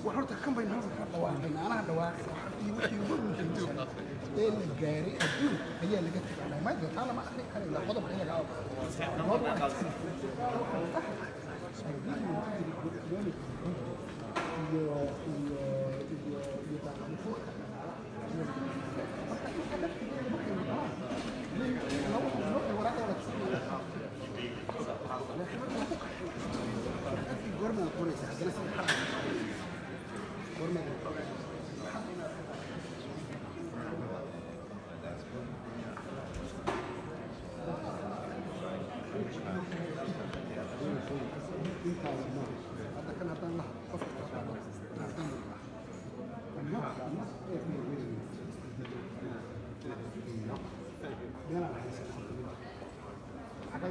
war horta kan baynu halka ka dhawaaqayna anaha dhawaaqay waxii wixii ugu muhiimsan ee la gaaray adduun ayaa laga tegay maanta taa lama akhri karayo qodob iyaga ah iyo iyo iyo iyo taariikhda marka inta laftigeeda markay maqlaan laba laba waraaqda goormaad qoraysaa haddana sida xaraa goormaad intaada ma hadda kan haddaan laha qofka haddaan ma ma ee meelaan haysan xagay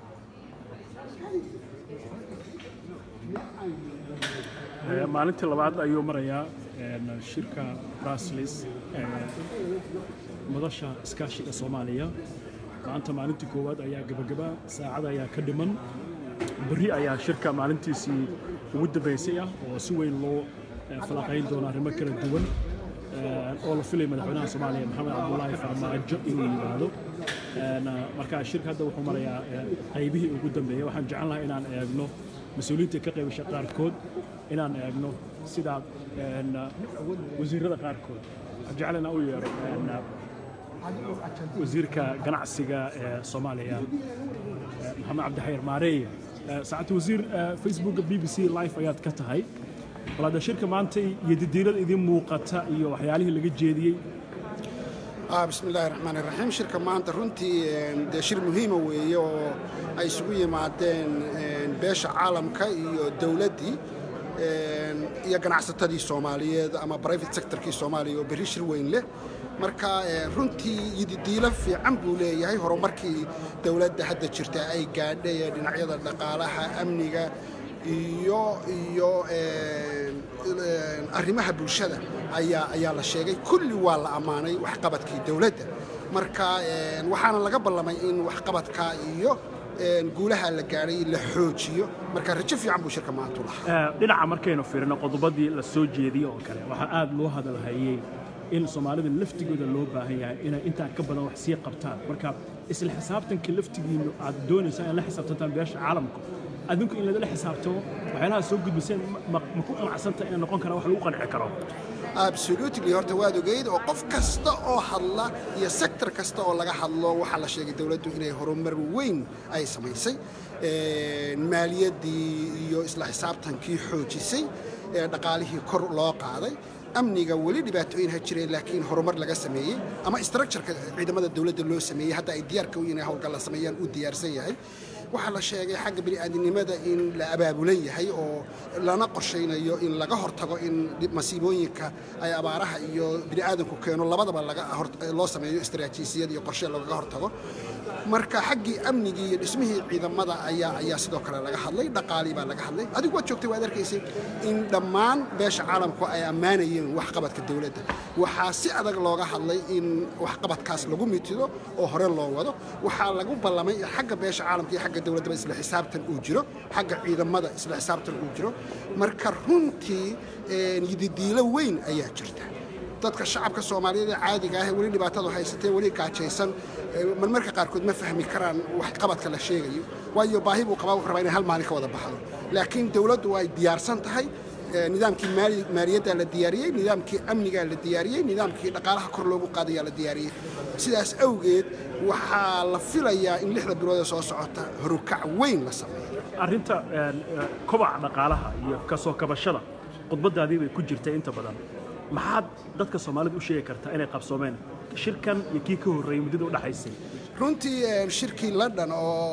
maalintii labaad ayuu marayaa shirka braslis madasha iskaashiga soomaaliya maanta maalintii koowaad ayaa gebagaba saacad ayaa ka dhiman berri ayaa shirka maalintiisii ugu dambaysay ah oo si weyn loo falaqayn doono arrimo kala duwan oo la filay madaxweynaha soomaaliya maxamed cabdulaahi farmaajo inuu yimaado marka shirka hadda wuxuu marayaa qaybihii ugu dambeeyey waxaan jecel lahaa inaan eegno mas-uuliyiinta ka qaybasha qaarkood inaan eegno sida wasiirada qaarkood waxaan jecel inaan u yeero wasiirka ganacsiga ee soomaaliya maxamed cabdixayir maareeye saacadda wasiir facebooka b b c live ayaad ka tahay bal hadda shirka maanta iyo didiirada idin muuqata iyo waxyaalihii laga jeediyey بسم الله الرحمن الرحيم شركة maanta runtii dee shir muhiima weeye oo ay isugu yimaadeen beesha caalamka iyo dowladdii iyo ganacsatadii soomaaliyeed ama private sectorkii soomaaliya oo berri shir weyn leh marka runtii yididiilo fiican buu leeyahay horumarkii dowladda hadda jirta ay gaadhay ee dhinacyada dhaqaalaha amniga iyo iyo arrimaha bulshada ayaa ayaa la sheegay kulli waa la ammaanay waxqabadkii dowladda marka waxaana laga ballamay in waxqabadka iyo guulaha la gaadhay la xoojiyo marka rajo fiican buu shirka maanta u lahaa dhinaca markaynu fiirino qodobadii la soo jeediyey oo kale waxaa aad loo hadalhayey in soomaalida laftigooda loo baahan yahay inay intaa ka badan wax sii qabtaan marka isla xisaabtanka laftigiinu aad doonaysaan in la xisaabtantaan beesha caalamku adinku in lagala xisaabtamo waxyaalaha soo gudbiseen ma ku qanacsanta inay noqon karaan wax lagu qanci karo absolutely horta waad ogeyd oo qof kasta oo hadla iyo sector kasta oo laga hadlo waxaa la sheegay dowladdu inay horumar weyn ay samaysay maaliyaddii iyo isla xisaabtankii xoojisay dhaqaalihii kor loo qaaday amniga weli dhibaatooyin ha jireen laakiin horumar laga sameeyey ama structureka ciidamada dowladda loo sameeyey hadda ay diyaarka u inay howlgal la sameeyaan uu diyaarsan yahay waxaa la sheegay xagga bini'aadinimada in la abaabulan yahay oo lana qorshaynayo in laga hortago in masiibooyinka ay abaaraha iyo bini'aadanku keeno labadaba loo sameeyo istaraatiijiyad iyo qorshe lagaga hortago marka xaggii amnigii iyo dhismihii ciidamada ayaa ayaa sidoo kale laga hadlay dhaqaalii baa laga hadlay adigu waad joogtay waad arkaysay in dhammaan beesha caalamku ay ammaanayeen waxqabadka dowladda waxaa si adag looga hadlay in waxqabadkaas lagu mitido oo hore loo wado waxaa lagu ballamay xagga beesha caalamka iyo xagga dowladdaba isla xisaabtan uu jiro xagga ciidamada isla xisaabtan uu jiro marka runtii yididiilo weyn ayaa jirta dadka shacabka soomaaliyeed ee caadiga ah ee weli dhibaatadu haysatee weli gaajaysan marmarka qaarkood ma fahmi karaan waxqabadka la sheegayo waayo baahi buu qabaa rabaa inay hal maalin ka wada baxdo laakiin dowladdu ay diyaarsan tahay nidaamkii maaliyaddaa la diyaariyey nidaamkii amnigaa la diyaariyey nidaamkii dhaqaalaha kor loogu qaadayaa la diyaariyey sidaas awgeed waxaa la filayaa in lixda bilood ee soo socota horukac weyn la sameeyo arrinta kobaca dhaqaalaha iyo kasoo kabashada khudbadaadii bay ku jirtay inta badan maxaad dadka soomaalida u sheegi kartaa inay qabsoomeen shirkan iyo kii ka horreeyey muddada u dhaxaysay runtii shirkii london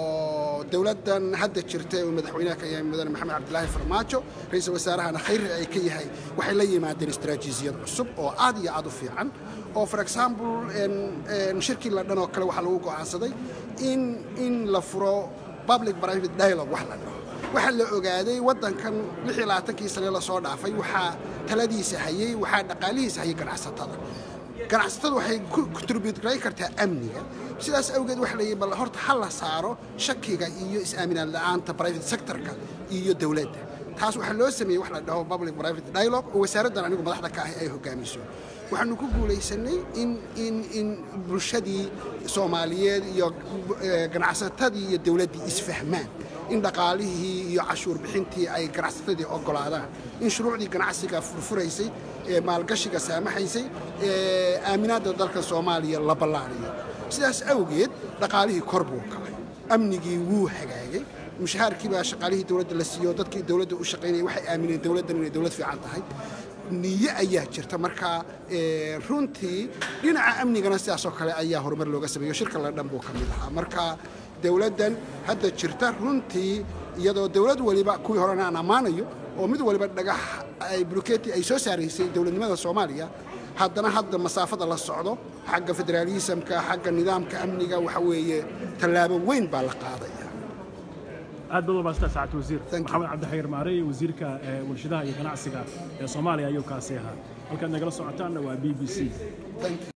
oo dowladdan hadda jirta uu madaxweynaha ka yahay mudane maxamed cabdilaahi farmaajo ra-iisul wasaarahana khayri ay ka yahay waxay la yimaadeen istaraatiijiyad cusub oo aad iyo aad u fiican oo for example shirkii london oo kale waxaa lagu go'aansaday in in la furo public private dialogue wax la dhaho waxaa la ogaaday waddankan kii sane lasoo dhaafay waxaa taladiisa hayey waxaa dhaqaalihiisa hayay ganacsatada ganacsatadu waxay kutributgarayn kartaa amniga sidaas awgeed waxa layidhi bal horta ha la saaro shakiga iyo is-aaminaad la'aanta private sectorka iyo dowladda taas waxaa loo sameeyey wax la dhaho public private dialogue oo wasaaraddan anigu madaxda ka ahi ay hogaamiso waxaanu ku guulaysanay in in in bulshadii soomaaliyeed iyo ganacsatadii iyo dowladdii isfahmaan in dhaqaalihii iyo cashuur bixintii ay ganacsatadii oggolaadaan in shuruucdii ganacsiga furfuraysay ee maalgashiga saamaxaysay ee aaminaadda dalka soomaaliya la ballaariyo sidaas awgeed dhaqaalihii kor buu kacay amnigii wuu hagaagay mushahaarkii baa shaqaalihii dowladda la siiyo dadkii dowladda u shaqaynayay waxay aamineen dowladdan inay dowlad fiican tahay niyo ayaa jirta marka runtii dhinaca amnigana sidaasoo kale ayaa horumar looga sameeyo shirka la dhan buu ka mid ahaa marka dowladdan hadda jirta runtii iyadoo dowlad waliba kuwii horena aan ammaanayo oo mid waliba dhagax ay buluketi ay soo saaraysay dowladnimada soomaaliya haddana hadda masaafada la socdo xagga federaalisamka xagga nidaamka amniga waxa weeye tallaabo weyn baa la qaadaya aad baad umaastaa saacad wasiir maxamed cabdixayir maarey wasiirka warshadaha iyo ganacsiga ee soomaaliya ayuu kaasi ahaa halkaad nagala socotaanna waa b b c